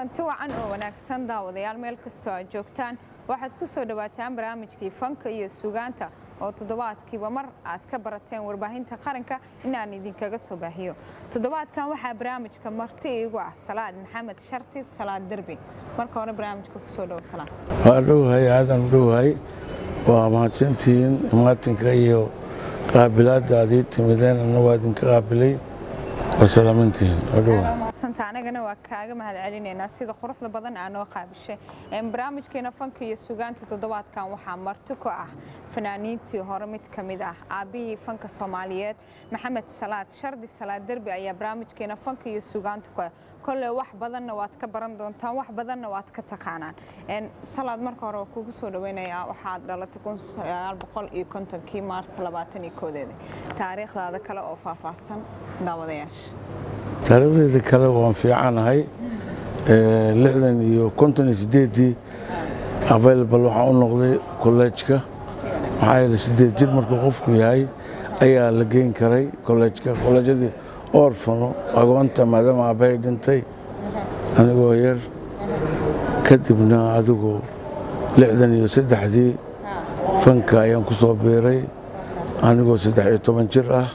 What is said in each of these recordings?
kulanti wacan oo wanaagsan daawadayaal meel kastoo aad joogtaan waxaad ku soo dhowaataan barnaamijkii fanka iyo sugaanta oo toddobaadkiiba mar aad ka barateen warbaahinta qaranka inaan idinkaga soo baahiyo toddobaadkan waxaa barnaamijka marti iigu ah salaad maxamed sharti salaad derbi marka hore barnaamijka kusoo dhow salaad waa dhowhay aadan dhowhay waa mahadsantihiin imaatinka iyo qaabilaadda aad ii timideen anna waa idinka qaabilay waa salaamantihiin waa dhowhay mahadsanta anagana waa kaaga mahad celinaynaa sida quruxda badan aa noo qaabishay barnaamijkeena fanka iyo sugaanta toddobaadkan waxaa marti ku ah fanaaniintii hore mid ka mid ah aabbihii fanka soomaaliyeed maxamed salaad shardi salaad derbi ayaa barnaamijkeena fanka iyo sugaanta ku ah kolley wax badanna waad ka baran doontaan wax badanna waad ka taqaanaan salaad marka hore waa kugu soo dhaweynayaa waxaad dhalatay kun sagaal boqol iyo kontonkii maars labaatan iyo koodeeda taariikhdaada kale oo faahfaahsan daawadayaasha taariikhdeyda kale waan fiicanahay lixdan iyo konton iyo sideeddii available waxaan u noqday kolleejka maxaa yeele sideed jir markuu qofku yahay ayaa la geyn karay kolleejka kolleejyadii orfano agoonta maadaama aabbahay dhintay anigoo yar kadibna adigu lixdan iyo saddexdii fanka ayaan ku soo biiray anigoo saddex iyo toban jir ah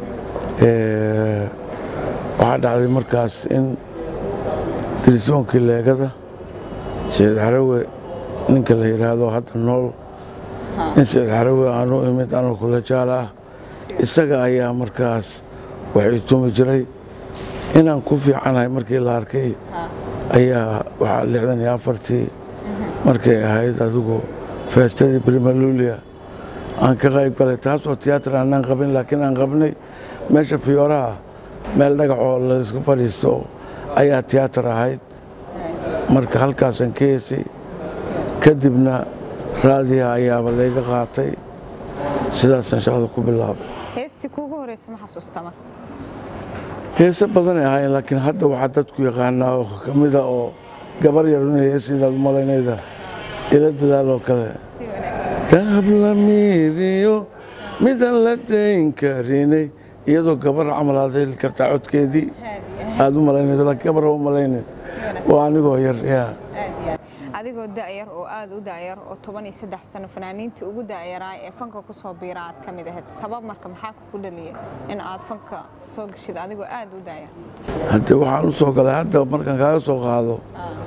waxaa dhacday markaas in dirisoonkii leegada saciid xarawe ninka la yidhaahdo hadda nool in saciid xarawe aanu imid anoo kulejaal ah isaga ayaa markaas waxay tumi jiray inaan ku fiicanahay markii la arkay ayaa waxaa lixdan iyo afartii markay ahayd adigu feestadii brimalulia aan ka qayb galay taasoo tiyaatar aanaan qabin laakiin aan qabnay meesha fiyooraha meel dhagaxoo laysku fadhiisto ayaa tiyaatar ahayd marka halkaasaan ka heesay kadibna raadiha ayaaba layga qaatay sidaasaan shaqada ku bilaabay heestii kuugu horeysa ma xasuusta marka heese badanay ahaayeen laakiin hadda waxaa dadku yaqaanaa oo ka mida oo gabar yar inay heesidaad u malaynayda ila dadaaloo kale dahab la miiriyo midaan la dayn karinay iyadoo gabar camal aad heli kartaa codkeedii aad u malaynayso laakiin gabar u malaynayn waa anigoo yar yaa adigoo da'yar oo aad u da'yar oo toban iyo saddex sano fanaaniintii ugu da'yaraa ee fanka ku soo biira aad ka mid ahayd sabab marka maxaa kugu dhaliyay in aad fanka soo gashid adigoo aad u da'yar haddee waxaan u soo galay hadda markaan kaaga soo qaado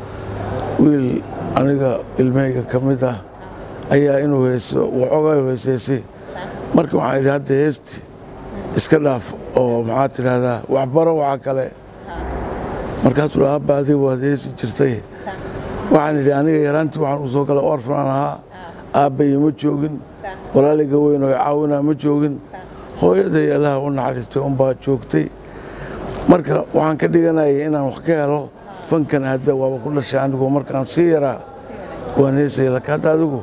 wiil aniga ilmahayga ka mid ah ayaa inuu heeso waxoogaa heeseysay marka waxaan idhi hadda heesti iska dhaaf oo maxaa tidhaahdaa waxbaro waxa kale markaasuu dha abba adiga waad heesi jirtay waxaan idhi aniga yaraantii waxaan u soo galay orfanaan ahaa aabbayo ma joogin walaaliga weyn oo caawinaa ma joogin hooyaday allaha u naxariistay unbaa joogtay marka waxaan ka dhiganayay inaan wax ka helo fankan hadda waaba ku dhashay anigu markaan sii yaraa waan heesaya laakiin hadda adigu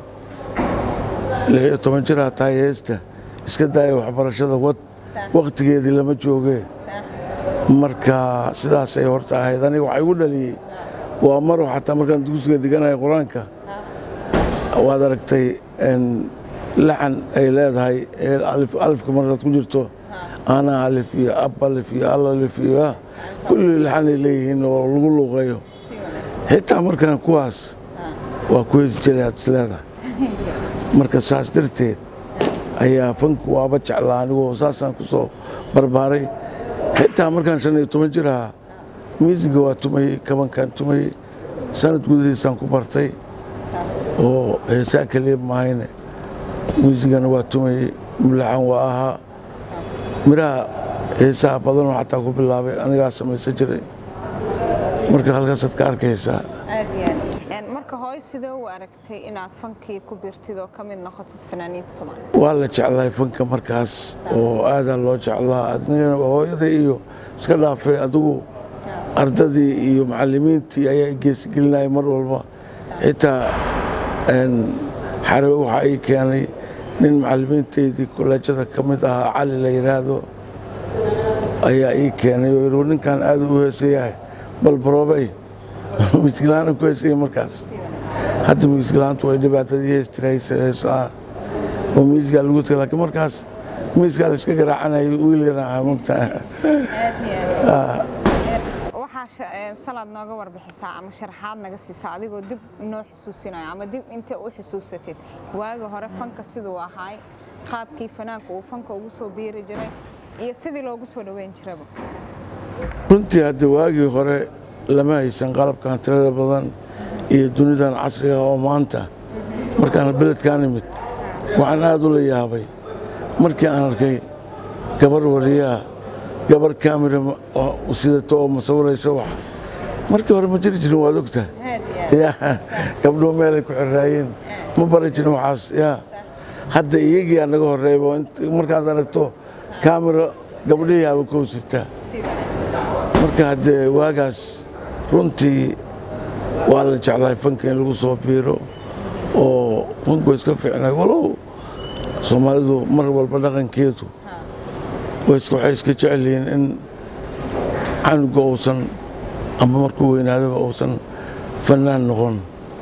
lix iyo toban jiraa tahay heesta iska daaya waxbarashada wad wakhtigeedii lama joogee marka sidaasay horta ahayd aniga waxaa igu dhaliyey waa maro xataa markaan dugsiga dhiganaya qur-aanka waad aragtay laxan ay leedahay alifka markaad ku jirto ana alif iyo ab alif iyo al alif iyo kulli laxanay leeyihiin oo lagu luuqeeyo xitaa markaan kuwaas waa ku heesi jiray aad isleedahay marka saas darteed ayaa fanku waaba jeclaa anigoo saasaan ku soo barbaaray xitaa markaan shan iyo toban jir ahaa miisiga waa tumayey kabankaan tumayey sanad gudahiisaan ku bartay oo heesaa keliya mahayne miisigana waa tumayey mulaxan waa ahaa midhaha heesaha badanoo xataa ku bilaabay anigaa samaysan jiray marka halkaasaad ka arkaysaa marka hooy sidee u aragtay inaad fankii ku birtid oo ka mid noqotid fanaaniinta soomaaliya waa la jeclahay fanka markaas oo aadaa loo jeclaa adnigana hooyada iyo iska dhaafay adigu ardadii iyo macallimiintii ayaa geesigelinaya mar walba xitaa xarawe waxaa ii keenay nin macallimiintaydii kolleejada ka mid ahaa cali la yidhaahdo ayaa ii keenay oo yidhi ninkan aad u heesayahay bal baroobay miskilaana ku heesaya markaas hadda miiskilaantu way dhibaatadii heestiraysa heesla'aan oo miisgaa lagu tagay laakiin markaas miiskaa la iska garaacanayay wiil yaran ahaa mogtaa waxaa waxaa salaad nooga warbixisaa ama sharaxaad naga siisaa adigoo dib noo xusuusinayo ama dib inta u xusuusatid waagi hore fanka siduu ahaay qaabkii fanaanka uu fanka ugu soo biiri jiray iyo sidii loogu soo dhoweyn jiraba runtii hadda waagii hore lama haysan qalabkan tirada badan iyo dunidan casriga oo maanta markaan beledkaan imid waxaan aad ula yaabay markii aan arkay gabar wariyaha gabar kamira sidata oo masawiraysa wax markii hore ma jiri jirin waad ogtahay gabdhuhu meelay ku xiraayeen ma bari jirin waxaas ya hadda iyagii aa naga horreeyba markaad aragto kamira gabdhihii aba kow sirtaa marka haddee waagaas runtii waa la jeclahay fanka in lagu soo biiro oo fanku iska fiicnay walow soomaalidu mar walba dhaqankeedu waxay iska jecel yihiin in canuga uusan ama markuu weynaadaba uusan fanaan noqon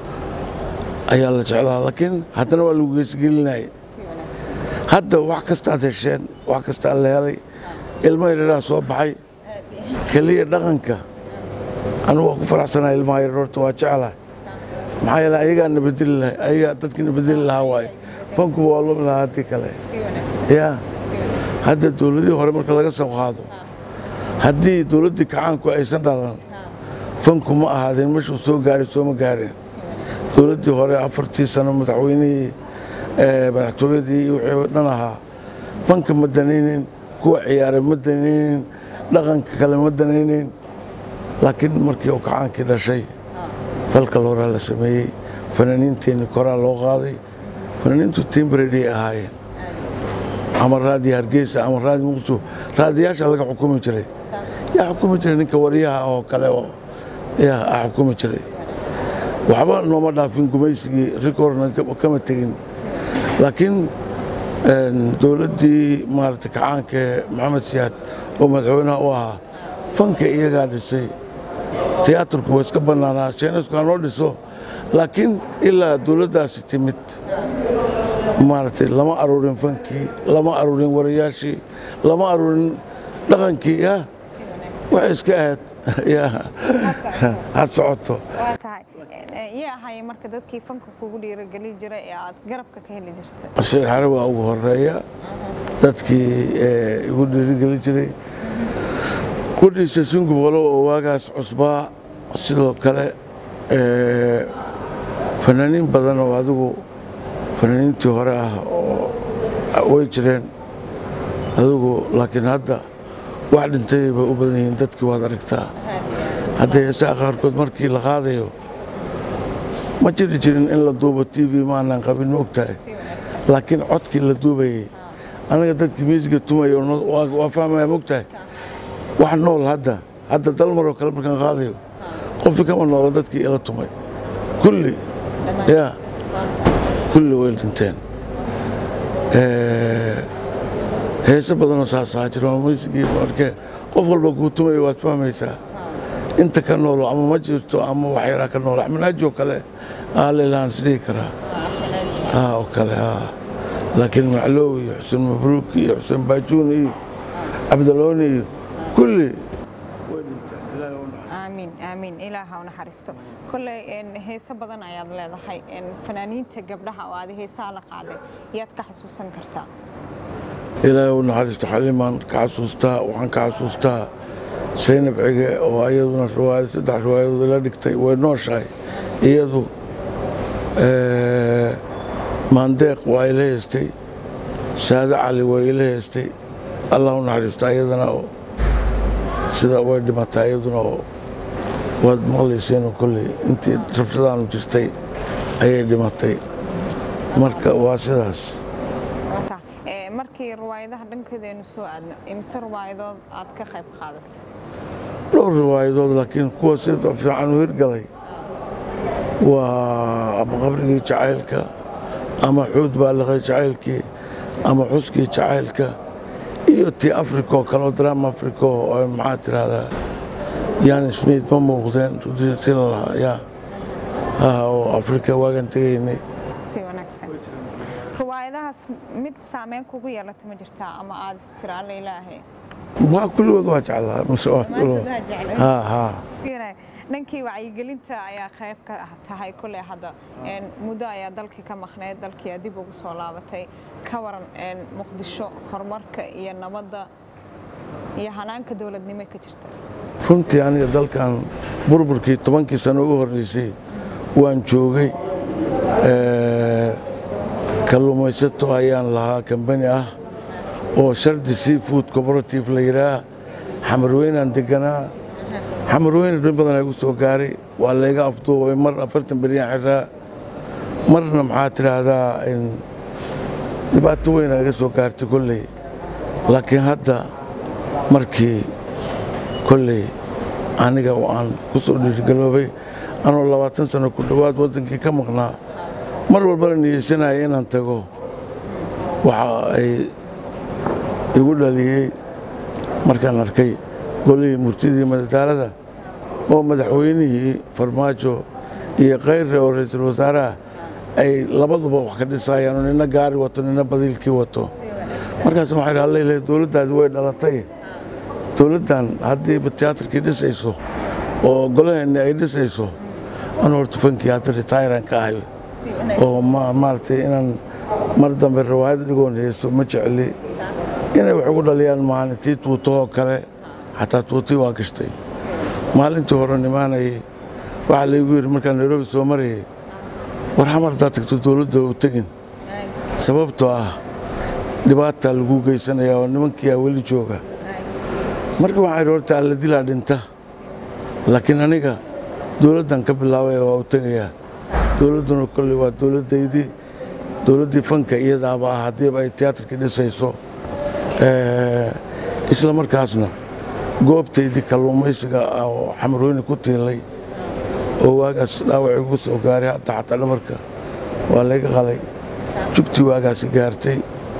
ayaa la jeclaa laakiin haddana waa lagu geesgelinaya hadda wax kastaad hesheen wax kastaa la helay ilmo yareeraa soo baxay keliya dhaqanka anugu waa ku faraxsanaa ilmaha yareer horta waa jeclahay maxaa yeele ayagaa nabadeli lahay ayagaa dadkii nabadeli lahaa waaye fankuba waa lumi lahaa haddii kale ya hadda dowladihii hore marka laga soo qaado haddii dowladdii kacaanku aysan dhalan fanku ma ahaadeen meshuu soo gaaray sooma gaareen dowladdii hore afartii sano madaxweynihii madaxtooyadii wixii dhan ahaa fanka ma danaynin kuwa ciyaaray ma danaynin dhaqanka kale ma danaynin laakiin markii uu kacaankii dhashay falka horaa la sameeyey fanaaniinteenni koraa loo qaaday fanaaniintu timbredy ahaayeen ama raadiyo hargeysa ama raadi muqdisho raadiyaasha laga xukumi jiray yaa xukumi jiray ninka waryaha oo kale oo yaa a xukumi jiray waxba nooma dhaafin gumaysigii rikorna kama tegin laakiin dowladdii maarata kacaanka ee maxamed siyaad oo madaxweynaha u ahaa fanka iyagaa dhisay tiyaatarku waa iska bannaanaa sheenaysku hanoo dhiso laakiin ilaa dowladdaasi timid maaragtay lama aruurin fankii lama aruurin warayaashii lama aruurin dhaqankii ya waxay iska ahayd ya had socoto waa tahay yaa ahaye marka dadkii fanka kugu dhiirogeli jiray ee aad garabka ka heli jirtay sheekh xare waa ugu horeeya dadkii igu dhiirigeli jiray kudhiisa sungub walow oo waagaas cusbaa sidoo kale fanaaniin badan oo adigu fanaaniintii hore ah oo way jireen adigu laakiin hadda wax dhintay bay u badan yihiin dadkii waad aragtaa hadda heesaha qaarkood markii la qaadayo ma jiri jirin in la duubo t v maanaan qabin ma ogtahay laakiin codkii la duubayay anaga dadkii miisiga tumaya waa fahmaya ma ogtahay wax nool hadda hadda dalmaroo kale markaan qaadayo qofkii kama noolo dadkii ila tumay kulli ya kulli way dhinteen heese badanoo saasaa jiro muusigii markee qof walba kuu tumaya waad fahmaysaa inta ka noolo ama ma jirto ama wax yaraa ka noolo axmanaaji oo kale aalilaan isdhihi karaa oo kale laakiin maclow iyo xuseen mabruuk iyo xuseen baajuun iyo cabdalooni iyo kulli aamiin aamiin ilaaha u naxariisto kolley heese badan ayaad leedahay fanaaniinta gabdhaha oo aad heesaha la qaaday yaad ka xasuusan kartaa ilaahay u naxariisto xalimaan ka xasuustaa waxaan ka xasuustaa saynab cige oo ayaduna riwaayad saddex riwaayadood ila dhigtay way nooshahay iyadu maandeeq waa ila heystay saade cali waa ila heystay allah u naxariisto ayadana oo sida way dhimatay iyaduna oo waad maqlayseen kolley intii rabshadaanu jirtay ayay dhimatay marka waa sidaas markii riwaayadaha dhankooda aynu soo aadno imise riwaayadood aad ka qayb qaadatay dhowr riwaayadood laakiin kuwa si fiican u hirgalay waa ama qabrigii jacaylka ama xuud baaliqay jacaylkii ama xuskii jacaylka iyo tii africa oo kale oo drama africa oo maxaa tiraahdaa yan smith ma muuqdeen si la lahaa ya oo africa waagan tegaynay si wanaagsan riwaayadahaas mid saameyn kugu yeelata ma jirtaa ama aad istira alla ilaahay waa kulligood waa jeclaa mase waa kulligood haa haa Fiiray, dhankii wacyigelinta ayaa qayb ka tahay kule hadda Een, muddo ayaa dalkii ka maqneyd dalkii aad dib ugu soo laabatay ka waran een, muqdisho horumarka iyo nabadda iyo hanaanka dowladnimo ka jirta runtii aniga dalkan burburkii tobankii sano u horreysay waan joogay Eh, kalluumaysato ayaan lahaa kambani ah oo shardi seafood cooperative la yidhaah xamarweynaan deganaa xamarweyne dhan badan igu soo gaaray waa layga afduubay mar afartan beryaan xiraa marna maxaa tidhaahdaa in dhibaato weyn iga soo gaartay kolley laakiin hadda markii kolley aniga oo aan ku soo dhiirigaloobay anoo labaatan sano ku dhowaad waddankii ka maqnaa mar walbana niyeysanaya inaan tago waxa ay igu dhaliyey markaan arkay golihii murtidii madadaalada oo madaxweynihii farmaajo iyo kayre oo ra'iisul wasaaraha ay labaduba wax ka dhisayaan oo nina gaari wato nina badiilkii wato markaas waxaa idhi allailahay dowladdaadi way dhalatay dowladdan haddiiba tiyaatarkii dhisayso oo golaheenni ay dhisayso anu horta fankii hadda retairan ka ahay oo ma- maaragtay inaan mar dambe riwaayad dhigoon heeso ma jecli inay wax ugu dhaliyaan maalin tii tuutahoo kale xataa tuutii waa gashtay maalintii hore nimaanayay waxaa laygu yidhi markaan nairobi soo marayay war xamar haddaad tagto dowladda u tegin sababtoo ah dhibaataa lagu geysanayaa oo nimankiiaa weli jooga marka waxaa idhi horta alla dilaa dhinta laakiin aniga dowladdan ka bilaabaya waa u tegayaa dowladduna kolley waa dowladdaydii dowladdii fanka iyadaaba ah haddiiba ay tiyaatarkii dhisayso Eh, isla markaasna goobtaydii kalluumaysiga ah oo xamarweyne ku tiilay oo waagaas dhaawac igu soo gaaray hadda xataa dhabarka waa layga qalay jugtii waagaasi gaartay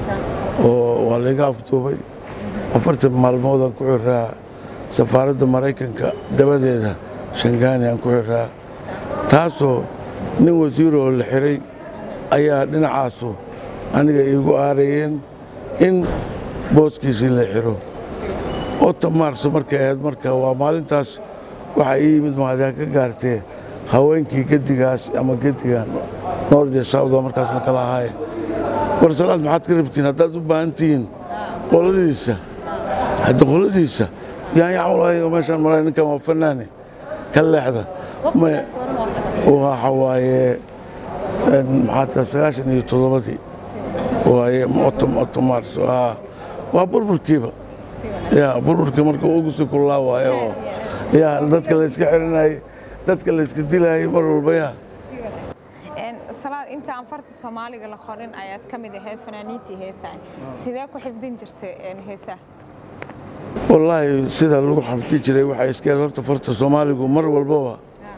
oo waa layga afduubay afartan maalmoodaan ku xiraa safaaradda maraykanka dabadeeda shangaani aan ku xiraa taasoo nin wasiiroo la xiray ayaa dhinacaasu aniga iigu aarayeen in booskiisii la xiro ota maarso markay ahayd marka waa maalintaas waxaa ii yimid mahadiha ka gaartee haweenkii gedigaas ama gedigan noord iyo sawda markaasna kala ahaaye war salaad maxaad ka rabtiin haddaad u baahan tihiin qoladiisa hadda qoladiisa yaan yacmulahay oo meeshaan maray ninkan waa fanaane ka leexda Ma- waxa waaye een, maxaa tira sagaashan iyo toddobadii waaye oto oto maarso haa waa burburkiiba ya burburkii marka ugu sii kulaa waaye oo ya dadka layska xirinayay dadka layska dilayay mar walba ya Een, salaad inta aan farta soomaaliga la qorin ayaad ka mid ahayd fanaaniintii heesaha sidee ku xifdin jirtay een, heesaha wallaahi sida lagu xafdi jiray waxay iskeed horta farta soomaaligu mar walbaba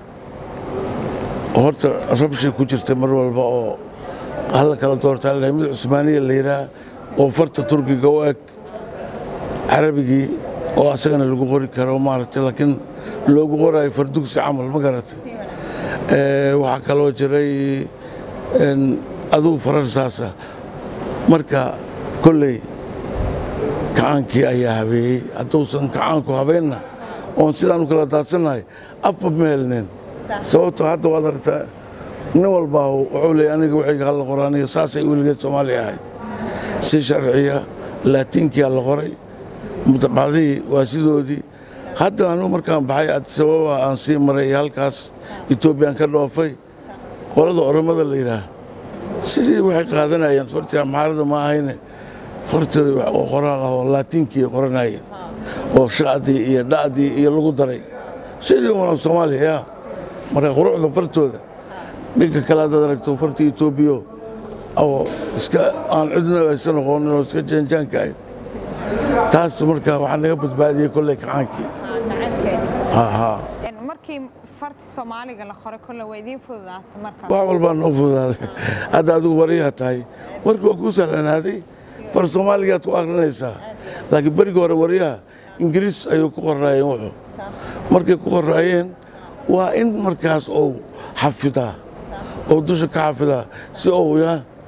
horta rabshay ku jirtay mar walba oo hala kala doortaa la mid cusmaaniya la yidhaah oo farta turkiga u eg carabigii oo asagana lagu qori karo maaragtay laakiin loogu qoraayo fardugsi camal ma garatay Eh, waxaa kaloo jiray een, adugu faransaasa marka kolley kacaankii ayaa habeeyey hadduusan kacaanku habeenna oon sidaan u kala daadsannahay afba ma helneen sababtoo hadda waad aragtaa nin walbaa wuxuu leeyay aniga wixii halla qora aniga saasay weligeed soomaaliya ahayd si sharciya laatiinkiyaa la qoray mutabacdihii waa sidoodii hadda anigu markaan baxay adisababa aan sii maray iyo halkaas etoobiyaan ka dhoofay qolada oromada la yidhaah sidii waxay qaadanayeen fartii amxaarada ma ahayne fartii oo qoraal ah oo laatiinkii qoranayeen oo sha'dii iyo dha'dii iyo lagu daray sidii una soomaaliya yaa marka quruxda fartooda dhinka kale haddaad aragto fartii etoobiyo oo iska aan cidna aysan aqoonin oo iska jaanjaanka ahayd taas marka waxaa naga badbaadiyey kolley kacaankii haa Een, markii farta soomaaliga la qoray kolle waa idiin fududaatay markaas wax walbaa noo fududaaday hadda adigu wariyaa tahay warka waa kuu sahlanaaday far soomaaligaad ku akrinaysaa laakiin berigii hore waryaha ingiriis ayuu ku qoraayeen wuxuu markay ku qoraayeen waa in markaas uu xafidaa oo dusha ka xafidaa si uu ya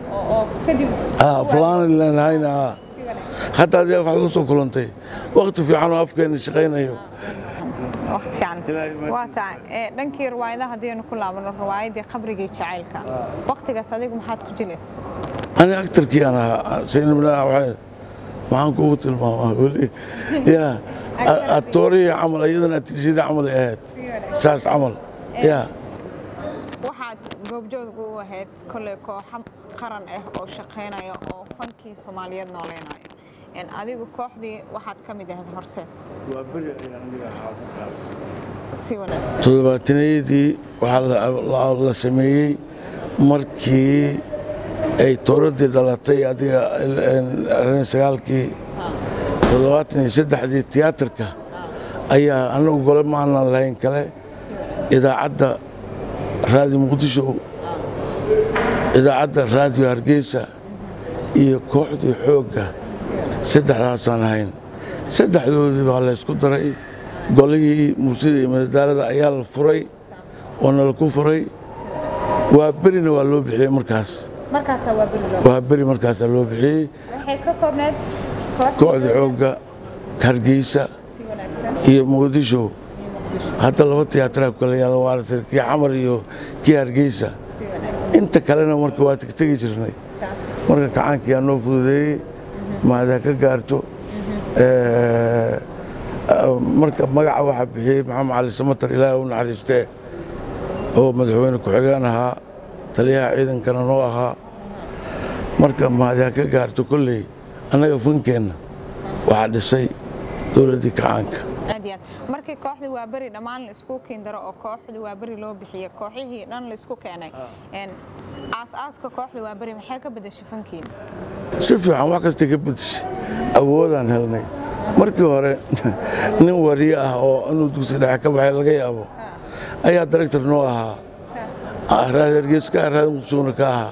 oo kadib ah fulaani leenahayna ah hadda adee waxaad la soo kulantay waqti fiican oo afkeena shaqaynayo waqti fiican waa tahay ee dhankii riwaayadaha haddaynu ku laabano riwaayadii qabrigii jacaylka waqtigaas adigu maxaad ku jilaysa ani actarkii aan ahaa saynabna waxay maxaan kugu tilmaamaa weli ya atoorihii camal iyadana atiishadii camal ay ahayd saas camal ya waxaad goobjoog u ahayd kolley kooxo qaran ah oo shaqaynaya oo fankii soomaaliyeed nooleynayo Een, adigu kooxdii waxaad ka mid ahayd horse si wanaagsan toddobaatanayadii waxaa la- la- la sameeyey markii ay tooradii dhalatay adiga lixdan sagaalkii toddobaatan iyo saddexdii tiyaatarka ayaa anagu gole ma aanan lahayn kale idaacadda raadiyo muqdisho idaacadda raadiyo hargeysa iyo kooxdii xoogga saddexdaasaan ahayn saddexdoodii baa la ysku daray golihii muusida iyo madadaalada ayaa la furay oo nala ku furay waa berina waa loo bixiyey markaas markaasaa waa beri loo waa beri markaasaa loo bixiyey waxay ka koobneed kooxda xoogga hargeysa si wanaagsan iyo muqdisho hadda laba tiyaataraa kale yaala waa aragtay kii xamar iyo kii hargeysa si wanaagsan inta kalena marka waa tegtegi jirnay marka kacaankii aa noo fududeeyey maadaa ka gaarto Eh, marka magaca waxaa bixiyey maxamed cali samatar ilaahi u naxariistee oo madaxweyne ku-xigeen ahaa taliyaha ciidankana noo ahaa marka maadaa ka gaarto kolley annaga fankeenna waxaa dhisay dowladdii kacaanka aad iyo aad markii kooxdii waa beri dhammaan la isku kiindaro oo kooxdii waa beri loo bixiyey kooxihii dhan la isku keenay Een, aas-aaska kooxda waa beri maxay ka bedeshay fankiina si fiican wax kastay ka bedeshay awoodaan helnay markii hore nin wariye ah oo inuu dugsi dhexe ka baxay laga yaabo ayaa director noo ahaa Ah, raad hargeyska raad muqdishona ka ahaa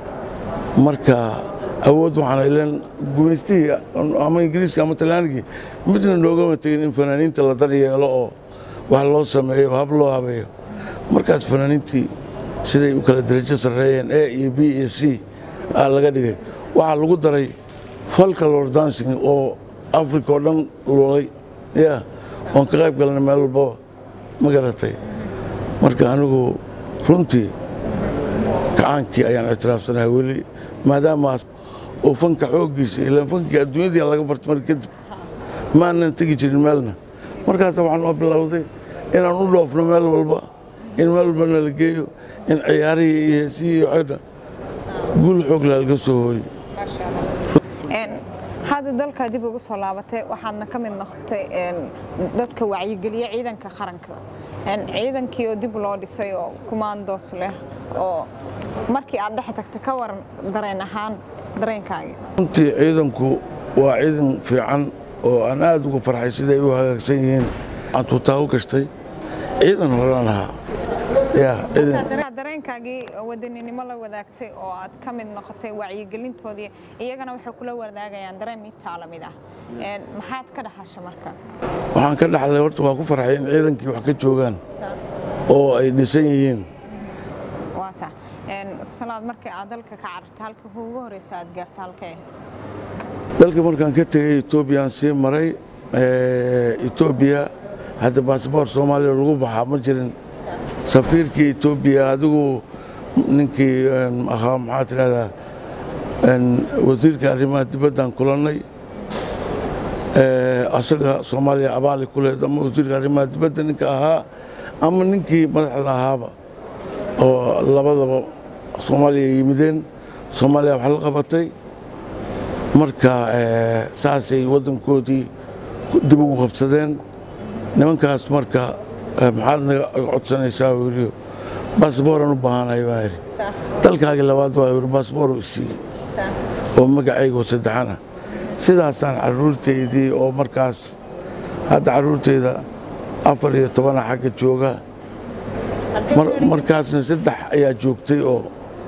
marka awood waxaan ileen gumaystihii ama ingiriiska ama talyaanigii midna noogama tegin in fanaaniinta la daryeelo oo wax loo sameeyo hab loo habeeyo markaas fanaaniintii siday u kala darajo sarreeyeen a iyo b iyo c aa laga dhigay waxaa lagu daray folklore dancing oo africa oo dhan lulay ya oon ka qayb galnay meel walbaba ma garatay marka anigu runtii kacaankii ayaan ictiraafsanahay weli maadaamaas oo fanka xooggiisa ilaan fankii adduunyadii laga bartay mar kadib maanan tegi jirin meelna markaas waxaan oo bilowday inaan u dhoofno meel walba in meel walba nala geeyo in ciyaarihii iyo heesihii iyo xidha guul xoog laga soo hooyey Een, hadda dalka dib ugu soo laabatay waxaadna ka mid noqotay een, dadka wacyigeliya ciidanka qaranka Een, ciidankii oo dib loo dhisay oo kumaandoos leh oo markii aad dhex tagta ka waran dareen ahaan dareenkaagii runtii ciidanku waa ciidan fiican oo aan aad ugu farxay siday u hagaagsan yihiin waxaan tuutaa u gashtay ciidan horan ahaa ya ciidan Markaa dareenkaagii wadaninimo la wadaagtay oo aad ka mid noqotay wacyigelintoodii iyagana waxay kula wadaagayaan dareen mitaa la mid ah Een, maxaad ka dhaxasha marka waxaan ka dhaxlay horta waa ku farxay in ciidankii wax ka joogaan oo ay dhisan yihiin waata Een, salaad markii aad dalka ka carartay halka ugu horeysa aad gaarta halkee dalka markaan ka tegey etoobiyaan sii maray etoobiya hadda baasboor soomaaliya lagu baxaa ma jirin safiirkii etoobiya adigu ninkii een, ahaa maxaa tidhahdaa een, wasiirka arrimaha dibaddaan kulannay Ee, asaga soomaaliya abaali ku leed ama wasiirka arrimaha dibadda ninka ahaa ama ninkii madaxda ahaaba oo labadaba soomaaliya yimideen soomaaliya wax la qabatay marka ee, saasay waddankoodii ku- dib ugu qabsadeen nimankaas marka ee, maxaad naga codsanaysaa weriyo baasbooraan u baahanahay baa yidhi dalkaagii labaad waa yidhi baasboor u siiyey oo magacayga oo saddexana sidaasaan carruurtaydii oo markaas hadda carruurtayda afar iyo tobana xagga jooga Mar- markaasna saddex ayaa joogtay oo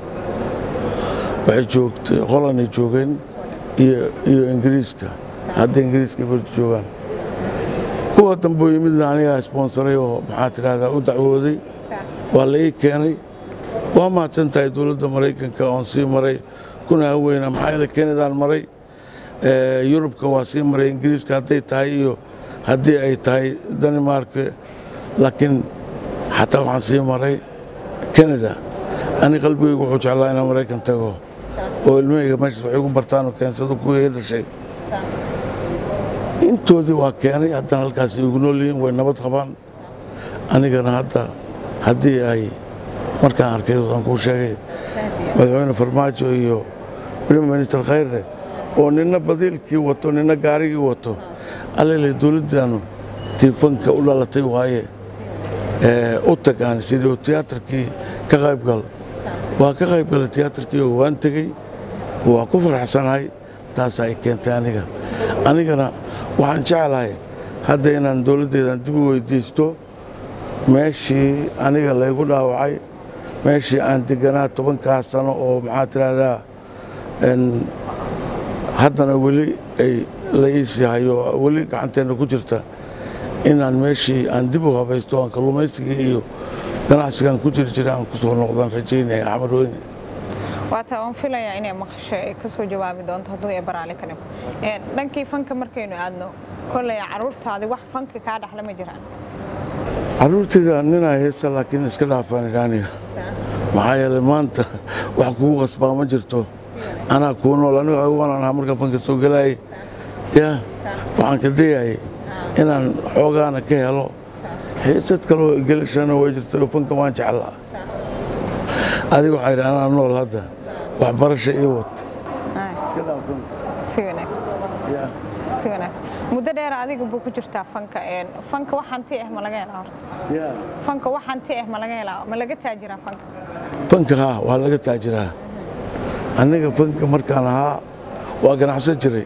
waxay joogtay holanay joogeen iyo iyo ingiriiska hadda ingiriiska barta joogaan kuwa dambe oo yimidna anigaa sponsoray oo maxaa tidhahdaa u dacwooday waa la ii keenay waa mahadsan tahay dowladda maraykanka oon sii maray kuna haweyna maxaa yeele kenadaan maray yurubka waa sii maray ingiriiska hadday tahay iyo haddii ay tahay danimark laakiin xataa waxaan sii maray kanada ani qalbigaygu wuxuu jeclaa inaan maraykan tago oo ilmahayga meeshaas waxay ku bartaanoo keensado kuwii dhashay intoodii waa keenay haddana halkaas igu nool yihiin way nabad qabaan anigana hadda haddii ay markaan arkay aan kuu sheegay madaxweyne farmaajo iyo prime minister khayre oo nina badiilkii wato nina gaarigii wato allele dowladdaanu tiifanka u dhalatay waaye u tagaan sidii tiyaatarkii ka qaybgal waa ka qaybgalay tiyaatarkii oo waan tegey waa ku faraxsanahay taas ay keentay aniga anigana waxaan jeclahay hadda inaan dowladdeedan dib u weydiisto meeshii aniga laygu dhaawacay meeshii aan deganaa tobankaa sano oo maxaa tiraahdaa haddana weli ay la iisii hayo weli gacanteenna ku jirta inaan meeshii aan dib u habaysto aan kalluumaysigii iyo ganacsigan ku jiri jiray aan ku soo noqdaan rajaynaya axmed weyne waataa waan filayaa inay maqasho ay ka soo jawaabi doonto hadduu ee baraale ka dhigo dhankii fanka markaynu aadno kolley carruurtaadii wax fanka kaa dhaxla ma jiraan carruurtayda ninaa heesta laakiin iska dhaafaan idhaaniga maxaa yeelay maanta wax kugu qasbaa ma jirto anaa kuu nool aniga waan ahaa markaan fanka soo gelaayay ya waxaan ka dayayay inaan xoogaana ka helo xiisad kaloo gelishana way jirta oo fanka waan jeclaa adiga waxaa yidhi anaa nool hadda waxbarasha ii wad iska dhaaf fanka si wanaagsan ya si wanaagsan muddo dheer adiga buu ku jirtaa fanka fanka wax hanti ah ma laga helaa horta ya fanka wax hanti ah ma laga helaa ma laga taajiraa fanka fanka haa waa laga taajiraa aniga fanka markaan ahaa waa ganacsan jiray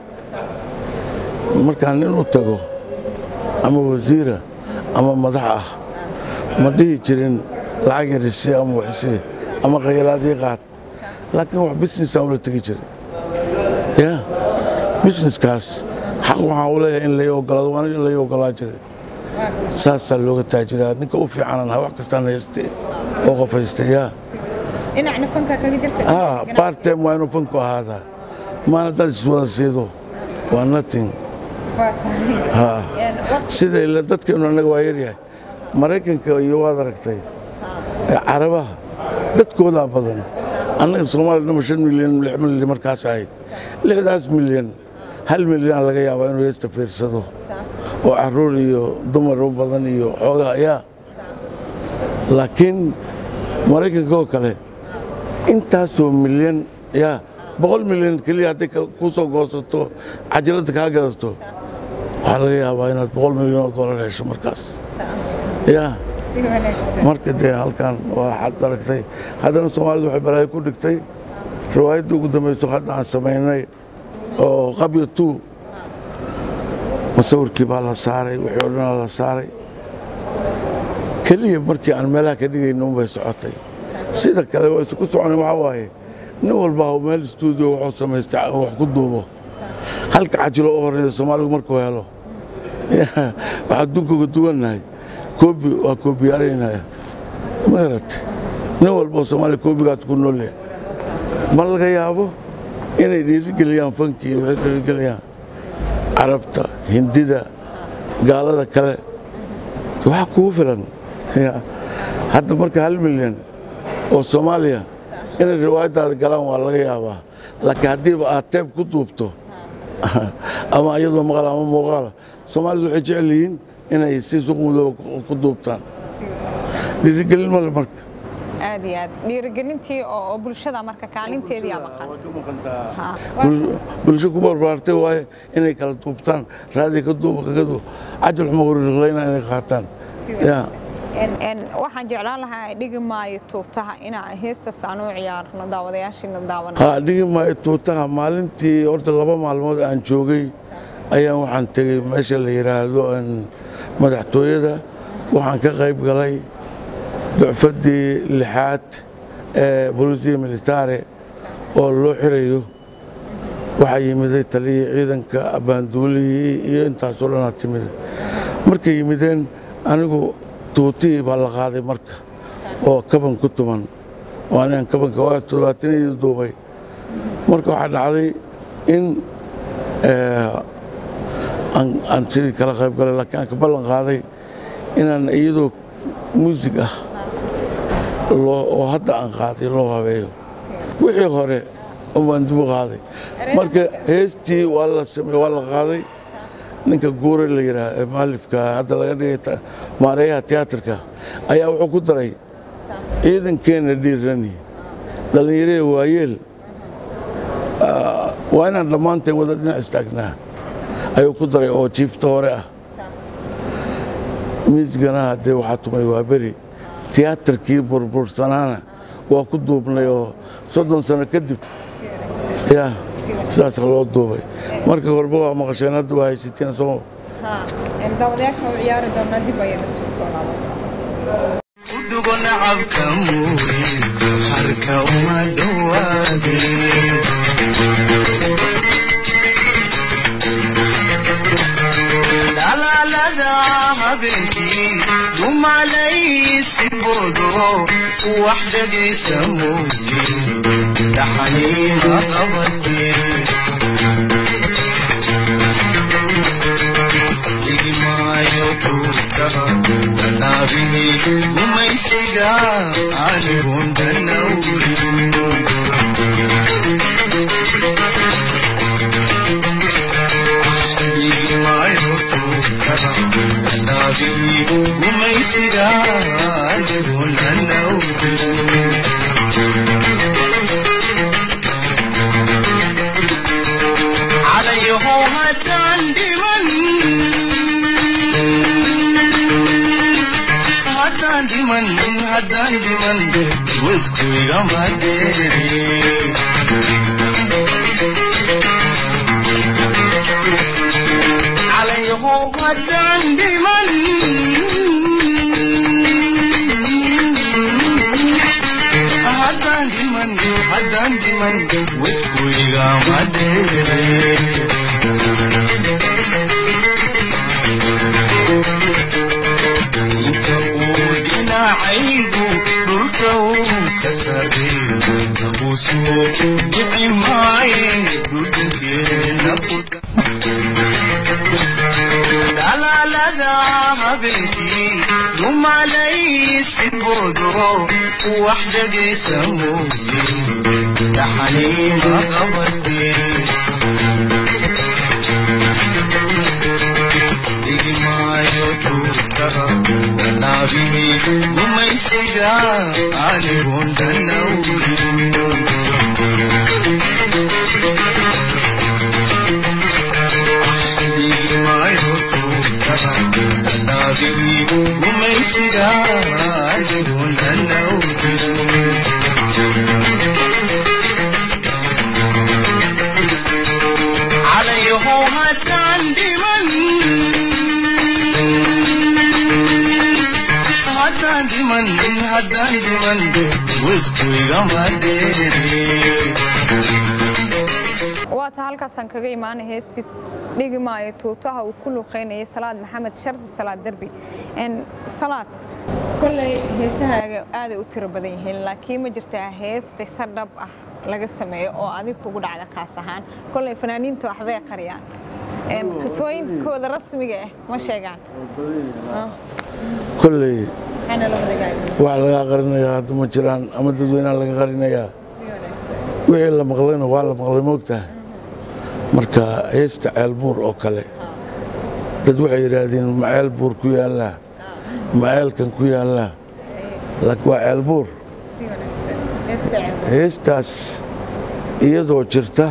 markaan nin u tago ama wasiira ama madax ah ma dhihi jirin lacag yarisi ama waxsi ama khayalaadii qaad laakiin wax businessaan ula tegi jiray ya businesskaas xaq waxaan u leeyahay in lay ogolaado waana in lay ogolaa jiray saasaa looga taajiraa ninka u fiicanan ha wax kastaan hayste oo qof hayste yaa dhinacna fanka kaga jirta ah bartem waa inuu fanku ahaadaa maana dad iswada siido waa nothing waa tahay ha Een, waqti- sida ila dadkeenu annaga waa yaryahay maraykanka iyo waad aragtay ee carabaha dadkoodaa badan annaga soomaaliya dhama shan milyan lix milyan markaas ahayd lixdaas milyan hal milyan laga yaabaa inuu heesta fiirsado oo caruur iyo dumar u badan iyo xoogaa ayaa laakiin maraykanka oo kale intaasoo milyan yaa boqol milyan keliya hadday ka- kuu soo goosato cajiradda kaa gadato waxaa laga yaabaa inaad boqol milyan oo dollar hesho markaas yaa si wanaagsan marka dee halkan waa xad aragtay haddana soomaalidu waxay balaayo ku dhigtay riwaayaddii ugu dambayso hadda aan samaynay oo qabya tuu masawirkii baa la saaray wixii oo dhanaa la saaray keliya markii aan meelaha ka dhigayno unbay socotay sida kale waa isku soconay waxaa waaye nin walba ha meel stuudio wuxuu samaystay wax ku duubo halka cajilo u horeeya soomaaligu markuu helo waxaa adduunka uga duwannahay koobi waa koobiyaareynaya ma garatay nin walba oo soomaaliya koobigaas ku nool yahay ma laga yaabo inay dhiirigeliyaan fankii waxay dhiirigeliyaan carabta hindida gaalada kale waxaa kugu filan Ya. hadda marka hal milyan oo soomaaliya inay riwaayaddaada galaan waa laga yaabaa laakiin haddiiba aad teeb ku duubto ama iyadoo maqal ama muuqaala soomaalidu waxay jecel yihiin inay si suqmudooba ku duubtaan dhiirigelin male marka aad iyo aad dhiirigelintii oo oo bulshada marka kaalinteedii aa maqan Ha. Bul- bulsho ku barbaartay waaye inay kala duubtaan raadi ka duuba kaga duuba cajal xuma horiqlayna inay qaataan ya Een- een, waxaan jeclaan lahaa dhigi maayo tuutaha inaan heestaas aan u ciyaarno daawadayaashiina daawan ha dhigi maayo tuutaha maalintii horta laba maalmood aan joogay ayaan waxaan tegey meesha la yidhaahdo een, madaxtooyada waxaan ka qayb galay ducfaddii lixaad ee bolisiya militaare oo loo xirayo waxaa yimiday taliyii ciidanka abbaanduulihii iyo intaasoo dhanaa timida markay yimideen anigu tuutihii baa la qaaday marka oo kaban ku tuman waa nin kabanka waa todobaatanadii duubay marka waxaa dhacday in aan sidii kala qayb galay laakiin aan ka ballan qaaday inaan iyadoo muusig ah oo hadda aan qaaday loo habeeyo wixii hore baan dib u qaaday marka heestii waa la samey waa la qaaday ninka guure la yidhaah ee maalifka hadda laga dhigay maareeyaha tiyaatarka ayaa wuxuu ku daray ciidankeena dhiirani dhallinyarada waayeel waa inaan dhammaanteen wada dhinac istaagnaa ayuu ku daray oo jiifta hore ah miisgana haddee waxaa tumay waa beri tiyaatarkii burbursanaana waa ku duubnay oo soddon sano kadib ya sidaas loo duubay marka horba waa maqasheen hadda waa haysateen soo daawadayaasha u ciyaari doonaa dib ayaynu isugu soo laaban udugo nacabka muuyi harka uma dhowaadin dhalaalada habeenkii dumalaysi boodo wax dhegaysa muuyi dhaxaniima qabatin igmaayo tuutaha danaabihi gumaysiga anigun danawrin gumaysiga anigun danawrin calayahow haddaan dhiman haddaan dhiman haddaan dhiman wadku igama dheere calayahow haddaan dhiman haddaan dhiman haddaan dhiman wadku igama dheere inta uu dhinacaygu dhulka uu ka sarreeyo nabusuu dhici maaye dhudhunkeena ku dhalaalada habeenkii dumalaysi boodo wax dhegaysa mooye dhaxaniima qabateen igmaayo tuutaha danaabihi gumaysiga anigun danawrin igmaayo tuutaha danaabihi gumaysiga anigun danawrin calayahow haddaan dhiman haddaan dhiman haddaan dhiman wadku igama dheere waata halkaasaan kaga imaanay heestii dhigi maayo tuutaha uu ku luuqaynayay salaad maxamed shardi salaad derbi salaad kolley heesahaaga aaday u tiro badan yihiin laakiin ma jirtaa hees qiso dhab ah laga sameeyo oo adig kugu dhacda kaas ahaan kolley fanaaniinta waxbay qariyaan qisooyinkooda rasmiga ah ma sheegaan kolley maxayna la wadagaaga wax lagaa qarinayaa hadda ma jiraan ama dadweynaha laga qarinayaa wixii la maqlayna waa la maqlay moogtaha marka heesta ceelbuur oo kale dad waxay yidhaahdeen ma ceel buur ku yaallaa ma ceelkan ku yaallaa laakiin waa ceelbuur si wanaagsan heesta ceeb heestaas iyadoo jirta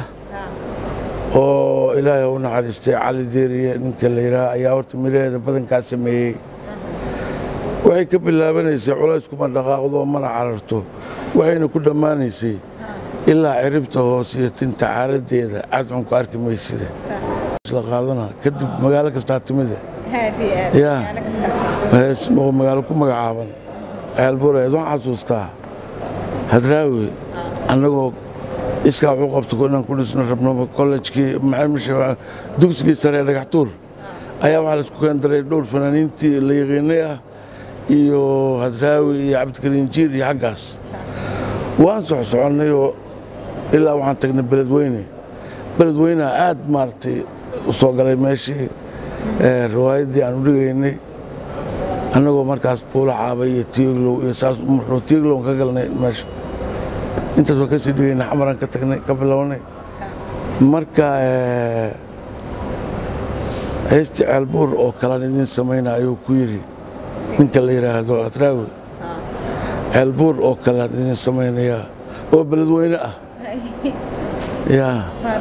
oo ilaahay u naxariistay cali deeriye ninka la yidhaha ayaa horta miraheeda badankaa sameeyey waxay ka bilaabanaysay culays kuma dhaqaaqdo mana cararto waxayna ku dhammaanaysay ilaa ciribta hoose iyo tinta caaradeeda cadcunku arki maysida isla qaadana kadib magaalo kastaa timide aad iyo aad yaa magaalo kasta hees oo magaalo ku magacaaban ceelbureed waxaan xasuustaa hadraawi annagoo iskaa wuxuu qabta inaan ku dhisno rabno kollejkii maxaa dugsigii sare ee dhagaxtuur ayaa waxaa la isku keen daray dhowr fanaaniintii la yaqiinay ah iyo hadraawi iyo cabdikariin jiir iyo xaggaas waan sox soconnay oo ilaa waxaan tagnay beledweyne beledweyneha aad maaragtay u soo galay meeshii ee, riwaayaddii aan u dhigaynay annagoo markaas buula caabay iyo tiiglow iyo saas marnoo tiiglown ka galnay meesha intaas waa kasii dhigaynay xamaraan ka tagnay ka bilownay marka ee, heystii ceelbuur oo kalaan idiin samayna ayuu ku yidhi ninka la yidhaahdo atraawi ceelbuur oo kalaan idiin samaynayaa oo beledweyne ah yaa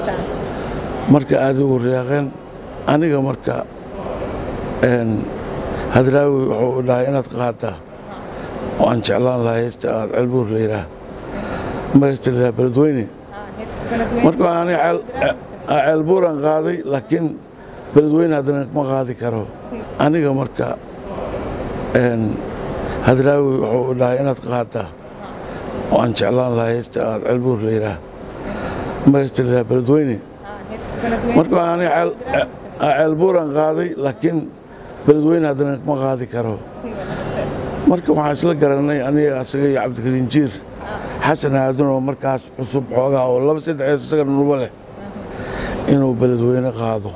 marka aad ugu riyaaqeen aniga marka een, hadraawi wuxuu dhahay inaad qaadaa oo aan jeclaan lahaa heesta aad ceelbuur la yidhaah ma heesta la yidhaha beledweyne marka aniga ceel- ce- ceelbuuraan qaaday laakiin beledweyne haddana ma qaadi karo aniga marka een, hadraawi wuxuu dhahay inaad qaadaa oo aan jeclaan lahaa heesta aad ceelbuur la yidhaah ma heesta la yidhaha beledweyne marka aniga ceel- ce- ceelbuuraan qaaday laakiin beledweyne haddana ma qaadi karo marka waxaan isla garanay aniga asaga iyo cabdikariin jiir xasan aadan oo markaas cusub xoogaa oo laba saddex hees isaga nuba leh inuu beledweyne qaado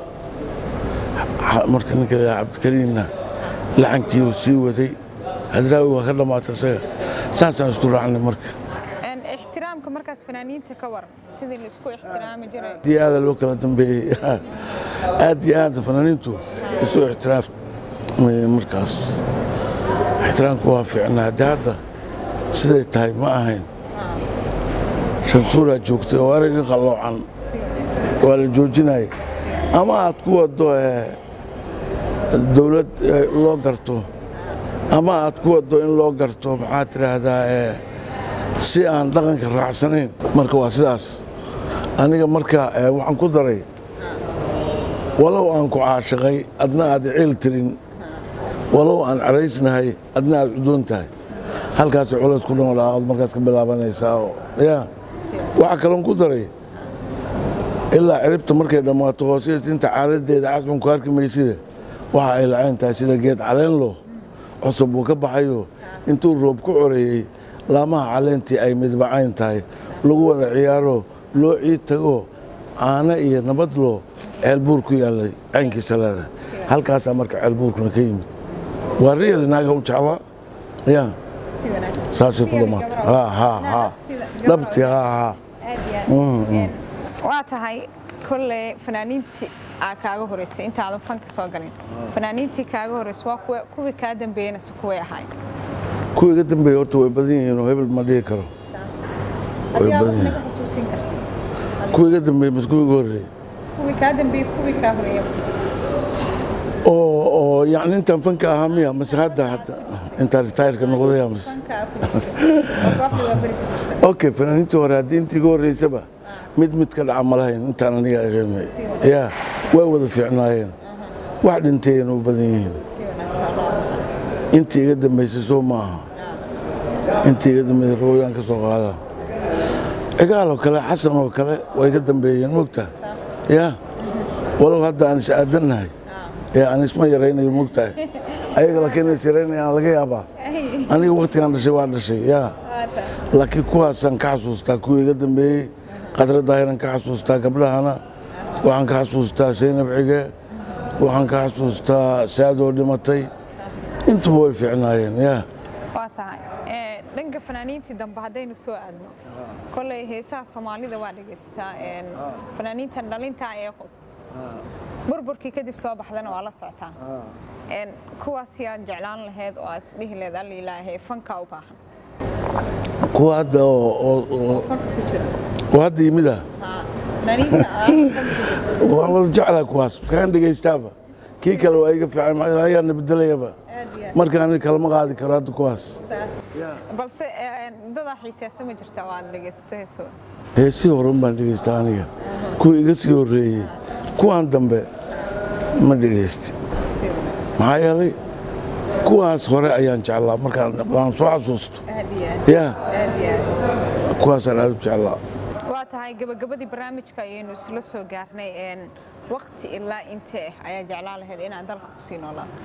Ha- marka ninka la yidhaha cabdikariinna laxankii uu sii waday hadraawi waa ka dhammaatay isaga saasaan isku raacnay marka Een, ixtiraamka markaas fanaaniinta ka waran sidii la isku ixtiraami jiray aad iyo aada loo kala dambeeyey aad iyo aad fanaaniintu isu ixtiraam markaas ixtiraamku waa fiicnaa hadde hadda siday tahay ma ahayn shansuuraa joogtay oo erayga qalloocan waa la joojinaya ama aad ku waddo eh, dowlad eh, loo garto ama aad ku waddo in loo garto maxaad tidhaahdaa eh, si aan dhaqanka raacsanayn marka waa sidaas aniga marka eh, waxaan ku daray walow aan ku caashiqay adna aad ciil tirin walow aan caraysnahay adna aad cudoon tahay halkaasay culays ku dhamolaa aad markaas ka bilaabanaysaa oo ya waxaa kaloon ku daray ilaa ciribta markay dhammaato hoosees inta caaladeeda casbun ku arki maysida waxa ay lacayn tahay sida geed caleenlo cusub uu ka baxayo intuu roob ku coreeyey laamaha caleentii ay midbacayn tahay lagu wada ciyaaro loo ciid tago caano iyo nabad loo ceelbuur ku yaallay caynkiisa leedahay halkaasaa marka ceelbuurkuna ka yimid waa riyali naaga u jeclaa ya si wanaagsan saasay ku dhammaatay ha ha ha dhabti ha ha waa tahay kolley fanaaniintii aa kaaga horeysay intaadan fanka soo galin fanaaniintii kaaga horeysay waa kuwa- kuwii kaa dambeeyena se kuway ahayn kuwa iga dambeeya horta way badan yihiin oo hebel ma dhihi karo way badan yihiin kuwa iga dambeeya mas kuwa iga horreeyey kuwii kaa dambeeyey kuwii kaa horeeya oo oo yacni intaan fanka ahaa miya mase hadda hadda intaan ritayrka noqdaya mase okay fanaaniintii hore haddii intii iga horreysaba mid mid ka dhaca ma lahayn intaan aniga aqeemay ya way wada fiicnaayeen wax dhinteeyeen u badan yihiin intii iga dambeysay soo maaha intii iga dambeysay rooyaan ka soo qaada cigaal oo kale xasan oo kale way iga dambeeyeen mogtaa ya walow hadda aan is aadannahay ee aan isma yaraynayo mogtahay ayaga laakiin is yaraynayaan laga yaabaa aniga waktigaan dhashay waa dhashay ya laakiin kuwaasaan ka xasuustaa kuwii iga dambeeyey qadra daahiran ka xasuustaa gabdhahana waxaan ka xasuustaa saynab cige waxaan ka xasuustaa saadoo dhimatay intuba way fiicnaayeen ya waa tahay Ee, dhanka fanaaniintii dambe haddaynu soo aadno kolley heesaha soomaalida waa dhegaystaa Een, fanaaniintan dhalinta ee qof burburkii kadib soo baxdana waa la socotaa Een, kuwaas yaad jeclaan lahayd oo aad isdhihi lahayd alla ilaahay fanka u baahan kuwa hadda oo oo- oo fanka ku jira oo hadda yimid ah fanaaniinta waa wada jeclaa kuwaas kaan dhegaystaaba kii kale waa iga fiican maxaa yeelay ayaana bedelayaba marka aniga kalama qaadi karo hadda kuwaas balse een, dadaa xiisaasa ma jirta oo aad dhegaysato heeso heesii horan baan dhegaystaa aniga kuwa iga sii horreeyey kuwaan dambe ma dhegaysti si wanaagsan maxaa yeelay kuwaas hore ayaan jeclaa markaan aan soo xasuusto aad iyo aad ya aad iyo aad kuwaasaan aad u jeclaa waa tahay gabagabadii barnaamijka ayaynu isla soo gaarnay een, waqti ilaa intee ayaa jeclaan lahayd inaad dalka kusii noolaato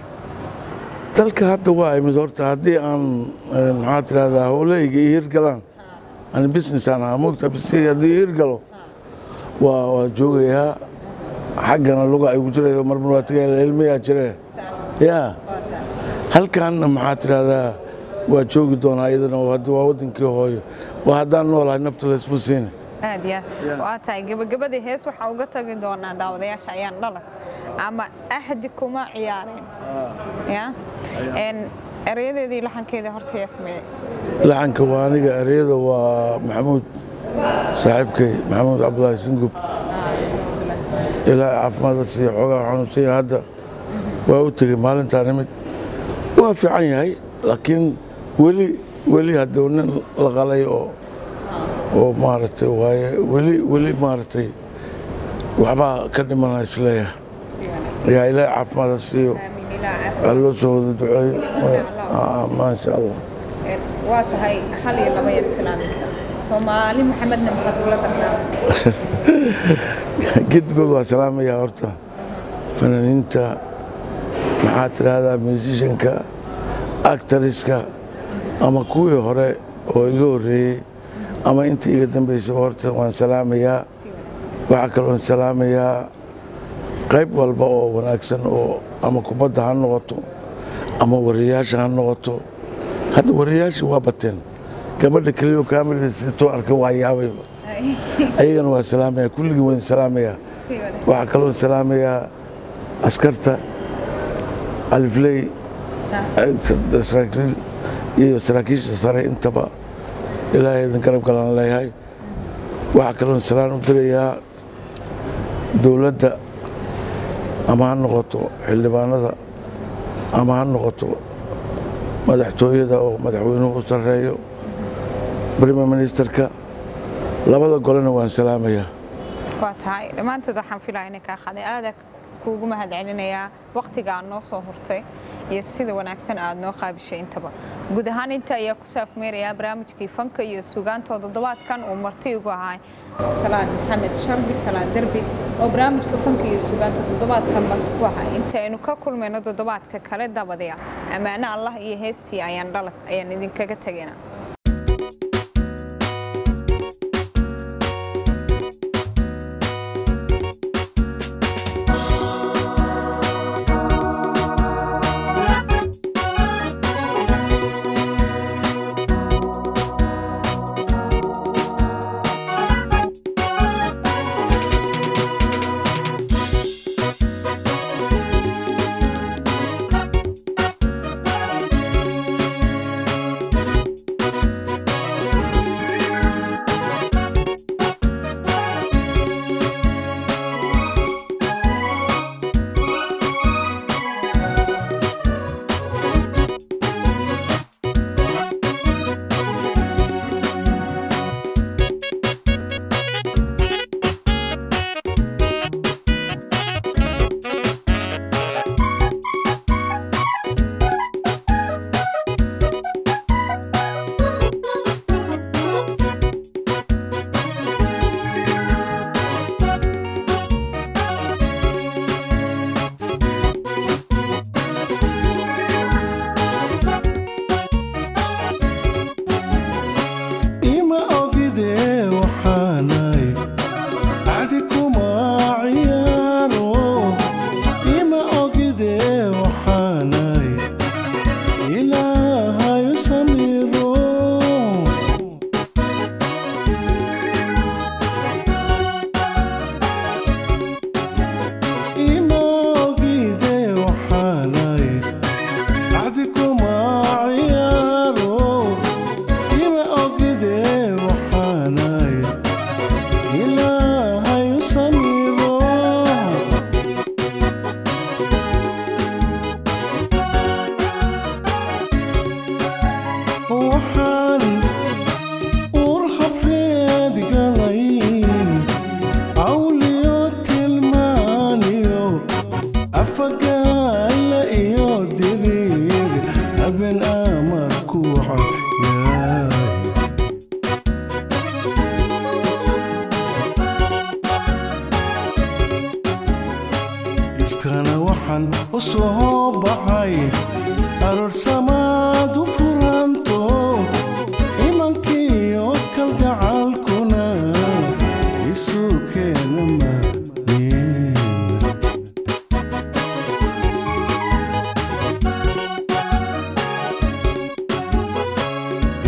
dalka hadda waa imid horta haddii aan eh, maxaa tirahdaa howlahayga iyo hirgalaan ani businessaan ahaa mogta business haddii ir galo waa waa joogayaa xaggana luga ay ugu jirayso marmar waa tagaya ilmayaa jireen yaa halkaanna maxaa tidhahdaa waa joogi doonaa iyadana haddi waa waddankii hooyo waa haddaan noolahay nafta laysma siini aad iyo aad waa tahay gebagabadii hees waxaa uga tagi doonaa daawadayaasha ayaan dhalan ama ahdi kuma ciyaareen ya En erayadeedii laxankeedii horta yaa sameeyey laxanka waa aniga ereyada waa maxamuud saaxiibkay maxamuud cabdulaahi singub ilaa caafimaadka siiya xoogaa xanuunsan yahay hadda waa u tegey maalintaa nimid waa fiican yahay laakiin weli weli hadduu nin la qalay oo oo maaragtay waaye weli weli maaragtay waxbaa ka dhimana isleeyahay yaa ilaahay caafimaadka siiyo aamin ilaa caafimaad. waa loo soo wada duceeyo Ah, maasha allah En waa tahay hal iyo laba yar islaamaysa soomaali maxamedna maxaad ula darnaa gedgood waa salaamayaa horta fanaaniinta maxaa tidhaahdaa musishanka actariska ama kuwii hore oo iga horreeyey ama intii iga dambeysay horta waan salaamayaa waxaa kaloon salaamayaa qayb walba oo wanaagsan oo ama kubadda ha noqoto ama wariyaasha ha noqoto hadda wariyaasha waa bateen gabadha keliyo kaamilada sitoo arka waa yaabayba ayagana waa salaamaya kulligii waan salaamayaa waxaa kaloo salaamayaa askarta alifley saraakiil iyo saraakiisha sare intaba ilaahay idin garab galaan leeyahay waxaa kaloo salaan u dirayaa dowladda ama ha noqoto xildhibaanada ama ha noqoto madaxtooyada oo madaxweynuhu u sarreeyo brime ministerka labada golena waan salaamayaa waa tahay dhammaantood waxaan filaya inay kaa qaaday aada kuugu mahad celinayaa waqtiga aad noo soo hurtay iyo sida wanaagsan aad noo qaabishay intaba guud ahaan inta ayaa ku saafmeerayaa barnaamijkii fanka iyo sugaanta toddobaadkan uu marti igu ahaa salaad maxamed sharbi salaad derbi oo barnaamijka fanka iyo sugaanta toddobaadkan marti ku ahaa inta aynu ka kulmayno toddobaadka kale dabadaya ammaano allah iyo heestii ayaan dhalad ayaan idinkaga tegaynaa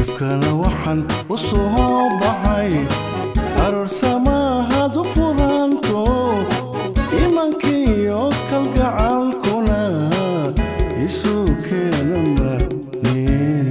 ifkana waxaan u soo baxay aroorsamahad u furanto imankiiyo kalgacalkuna isu keena manin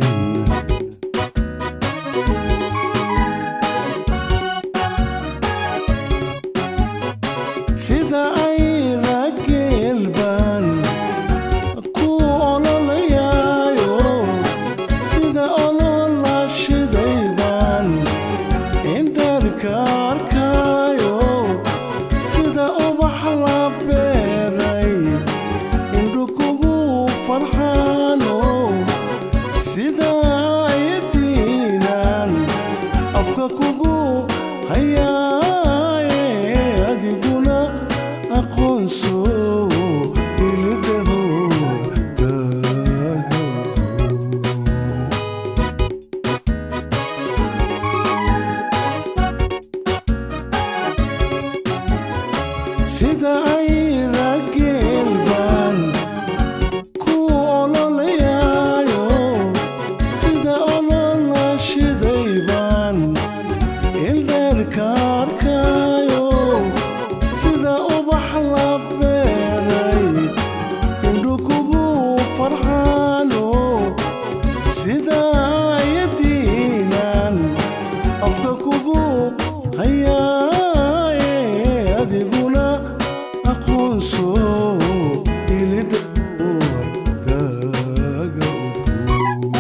sida ay rageelbaan ku ololayaayo sida olola shidaydan indharka arkaayo sida ubax la beeray indhu kugu farxaano sida ayadiinan afka kugu hayaaye adiguna aqoonso ilidhaho daago sida ay rageelbaan ku ololayaayo sida olola shidaybaan ildheerka arkaayo sida ubax la beeray indhu kugu farxaano sida ayadiinan afka kugu hayaaye adiguna aqoonso ilidhow daaga ugu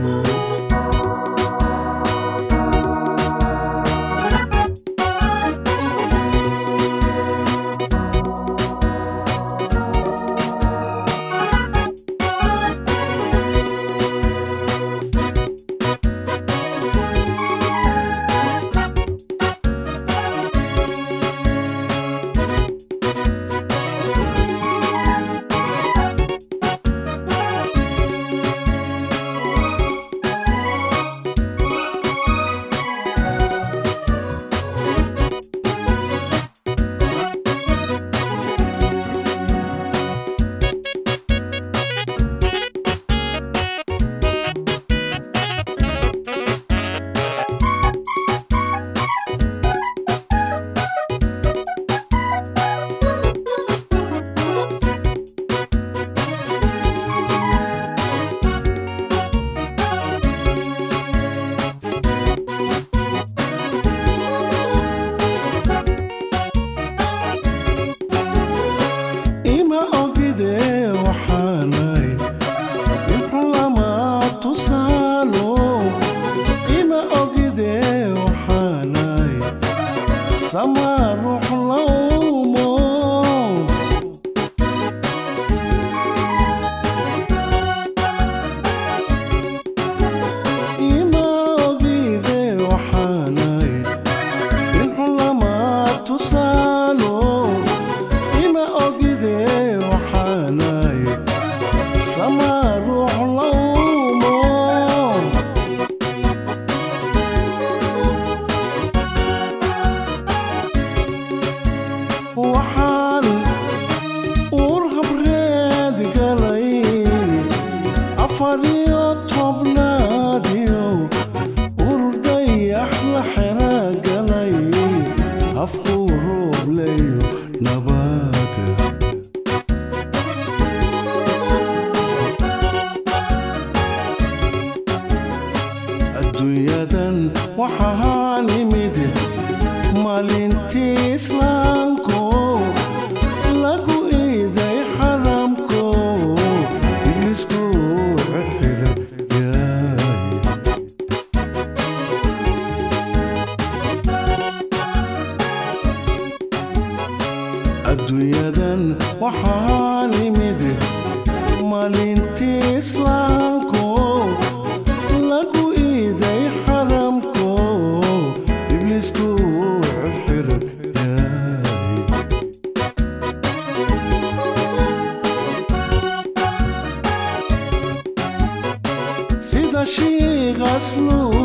ima ogide waxaanay inxulama tusaalo ima ogide waxaanay sama ruux laumo ima ogide waxaanay inxulama tusaalo ima ogide waxaanay sama ruux laumo waxaan uur habreed galay afar iyo tobnaadiyo urur dayax la xera galay afkuu roobleyo nabaada adduunyadan waxaa nimid maalintii islaamko lagu iiday xaramko iblisku xirxiran yaay adduunyadan waxaa nimid maalintii islaamko lagu iiday xaramko iblisku xirxiran yaay sida shiiqas luu